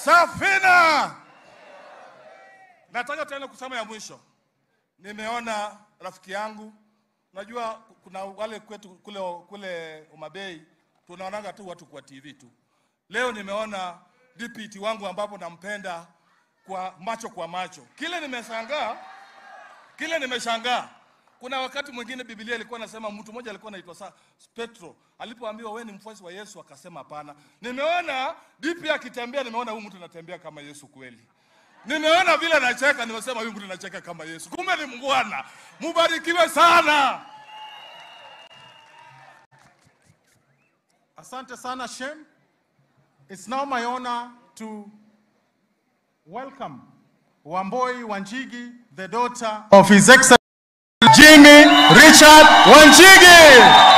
Safina. Nataka tena kusema ya mwisho, nimeona rafiki yangu, najua kuna wale kwetu kule, kule Umabei tunaonaga tu watu kwa TV tu. Leo nimeona DPT wangu ambapo nampenda kwa macho kwa macho. Kile nimeshangaa, kile nimeshangaa, kuna wakati mwingine Biblia ilikuwa nasema mtu mmoja alikuwa anaitwa sa Petro, alipoambiwa wewe ni mfuasi wa Yesu akasema hapana. Nimeona DP akitembea, nimeona huyu mtu anatembea kama Yesu kweli. Nimeona vile anacheka, nimesema huyu mtu anacheka kama Yesu. Kumbe ni mngwana. Mubarikiwe sana. Asante sana, Shem. It's now my honor to welcome Wamboi Wanjigi, the daughter of His Excellency Jimmy Richard Wanjigi.